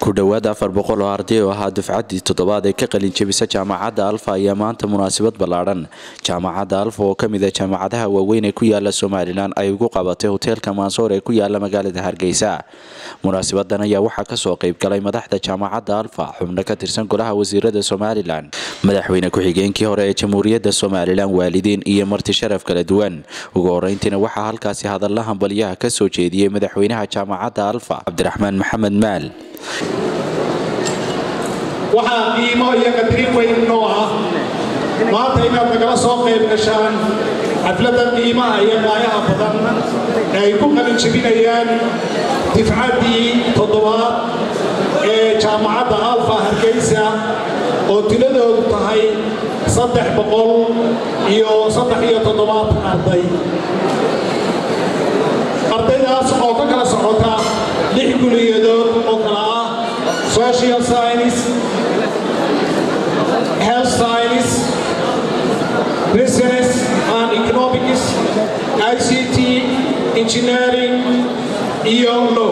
ku dhowaad afar boqol oo arday oo ahaa dufcaddii toddobaad ee ka qalin jebisa jaamacadda alfa ayaa maanta munaasabad ballaadhan jaamacadda alfa oo ka mid a jaamacadaha waaweyn ee ku yaala somalilan ay ugu qabatay hoteelka maansoor ee ku yaala magaalada hargeysa munaasabadan ayaa waxaa kasoo qayb galay madaxda jaamacadda alfa xubno ka tirsan golaha wasiirada somalilan madaxweyne ku-xigeenkii hore ee jamhuuriyadda somalilan waalidiin iyo marti sharaf kala duwan ugu horeyntiina waxaa halkaasi hadalla hambalyaha ka soo jeediyey madaxweynaha jaamacadda alfa cabdiraxmaan maxamed maal waxaa qiimo iyo qadrin weyn noo ah maanta inaad nagala soo qayb gashaan xafladda qiimaha iyo qaayaha badan ee ay ku qalin jebinayaan difcaddii toddobaad ee jaamacadda alfa hargeysa oo tiladoodu tahay saddex boqol iyo saddex iyo toddobaatan arday ardaydaas oo ka kala socota lix kuliyadood oo kala ah social science health science business and economics ict engineering iyo law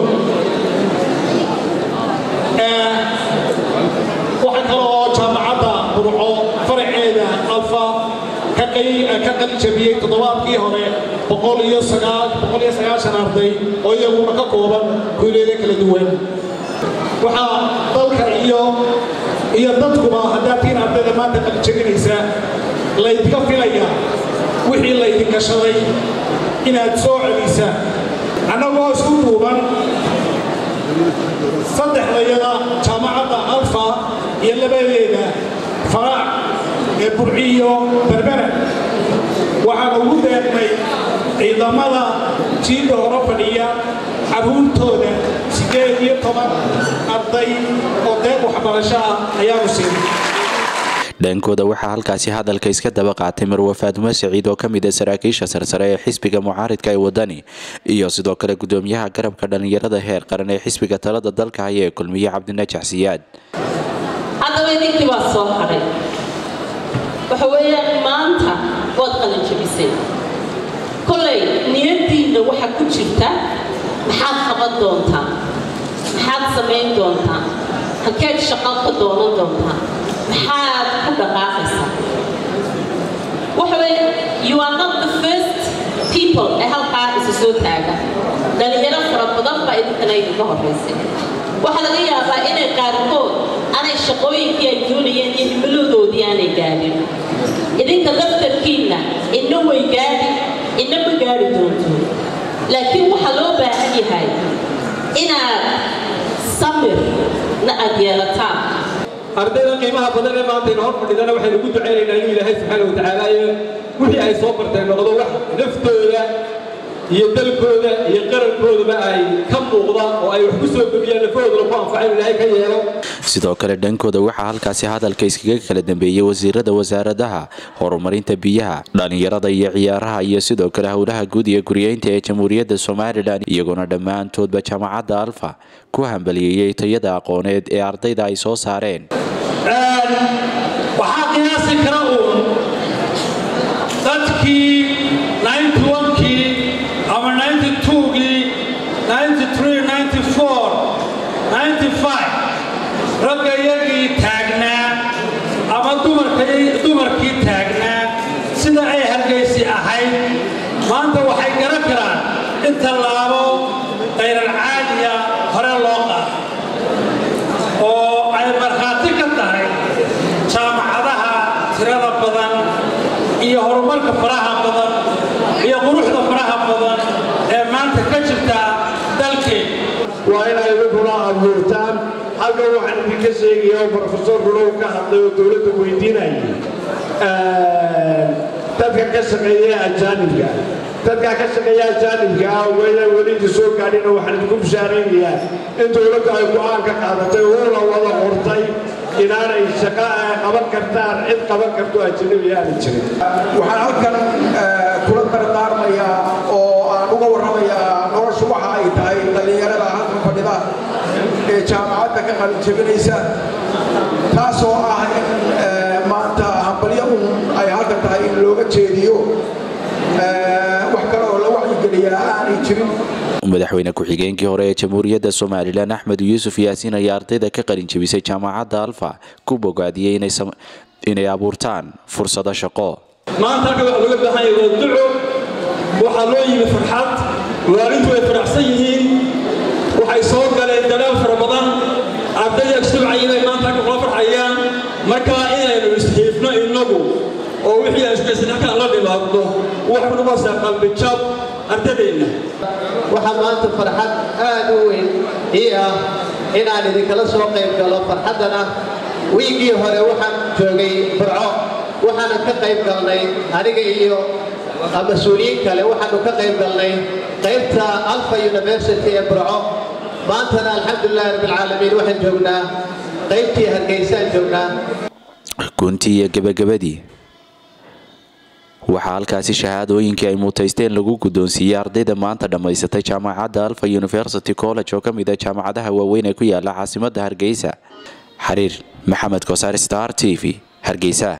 waxa kale oo jaamacadda burco faraceeda alfa ka qalin jabiyey toddobaadkii hore boqol iyo sagaashan arday oo iyaguna ka kooban kuuliyada kala duwan waxaa dalka iyo iyo dadkuba haddaad tiin ardayda maanta qalijabinaysa laydinka filaya wixii laydin gashaday inaad soo celisa annagoo isku duuban saddexdayada jaamacadda alfa iyo labadeeda faraac ee burciyo berbera waxaan ugu deeqnay ciidamada jiidda hore fadhiya carruurtooda siddeed iyo toban arday oo deeq waxbarasho ah ayaanu siinay dhankooda waxaa halkaasi hadalka iska daba qaatay marwe faadumo saciid oo ka mid a saraakiisha sarsare ee xisbiga mucaaridka ee wadani iyo sidoo kale gudoomiyaha garabka dhallinyarada heer qaran ee xisbiga talada dalka haya ee kulmiye cabdinajax siyaad haddaba idinkii baa soo hadhay waxa weeyaan maanta waad qalin jabisay kolay niyadiinna waxa ku jirta maxaad qaban doontaa maxaad samayn doontaa halkeed shaqo ka doonan doontaa maxaad ku dhaqaaqaysaa waxa weeye you are not the first people ee halkaa isa soo taaga dhalinyaro fara badan baa idinkana idinka horraysay waxaa laga yaabaa inay qaarkood aanay shaqooyinkii ay doonayeen iyo himiladoodii aanay gaadhin idinka laftarkiinna inna way gaadhi inna ma gaadhi doonto laakiin waxaa loo baahan yahay inaad samir na aad yeelataan ardayda qiimaha badan ee maanta ina hor fadhidana waxaynu ku ducaynaynaa inuu ilaahay subxaana wa tacaala iyo wixii ay soo barteen noqdo wax naftooda iyo dalkooda iyo qarankoodaba ay ka muuqda oo ay wax ku soo gobiyaan lafahoodana ku anfaca inu ilaahay ka yeelo sidoo kale dhankooda waxaa halkaasi hadalka iskaga kala dambeeyey wasiirada wasaaradaha horumarinta biyaha dhallinyarada iyo ciyaaraha iyo sidoo kale howlaha guud iyo guryeynta ee jamhuuriyadda somalilan iyaguna dhammaantoodba jaamacadda alfa ku hambaliyeeyey tayada aqooneed ee ardayda ay soo saareen waxaa qiyaasi kara uun dadkii kii ama gii ragga iyagii taagnaa ama dumarkii taagnaa sida ay hargaysi ahayd maanta waxay garan karaan in tallaabo qayran caadiya hore loo qaado oo ay markhaati ka tahay jaamacadaha tirada badan iyo horumarka faraha badan iyo quruxda faraha badan ee maanta ka jirta dalkeen waa inay idinkuna abuurtaan halkan waxaan idinka sheegaya oo brofesor rulow ka hadlay oo dowladda weydiinayay dadka ka shaqeeya ajaanibka dadka ka shaqeeya ajaanibka ah wayna weli idin soo gaadhina waxaan idinku bishaaraynayaa in dowladdu ay go'aan ka qaadatay oo la wada qortay inaanay shaqo qaban kartaan cid qaban karto ajanabi aanay jirin waxaan halkan kula dardaarmayaa oo aan uga warramayaa noloshu waxa ay tahay dhallinyarada halkan fadhida ee jaamacadda ka qalin jebinaysa taasoo ah in maanta hambalyo un ay halkan tahay in looga jeediyo wax kale oo la wacyigelin weynayaa aanay jirin madaxweyne ku-xigeenkii hore ee jamhuuriyadda somalilan axmed yuusuf yaasiin ayaa ardayda ka qalin jebisay jaamacadda alfa ku bogaadiyey inay abuurtaan fursado shaqo maanta halka waxa looga baahan yahay waa duco waxaa loo yimi farxad waalintu way faraxsan yihiin waxay soo galeen dadaal fara badan ardayda subcayi bay maanta halka kula farxayaan markaa inaynu isxiifno innagu oo wixii aan iskuaysan halkaan la dhimaadno wax ku noqonaysaa qalbijab ardadeenna waxaa maanta farxad aad u weyn ii ah inaan idinkala soo qayb galo farxaddana wiigii hore waxaan joogay burco waxaana ka qayb galnay aniga iyo mas-uuliyiin kale waxaanu ka qayb galnay qaybta alfa university ee burco maantana alxamdulilahi rabbilcaalamiin waxaan joognaa qaybtii hargeysaan joognaa guntii iyo gebagabadii waxaa halkaasi shahaadooyinkii ay muutaysteen lagu guddoonsiiyey ardayda maanta dhammaysatay jaamacadda alfa university college oo ka mid a jaamacadaha waaweyn ee ku yaala caasimadda hargeysa xariir maxamed kosaar star t v hargeysa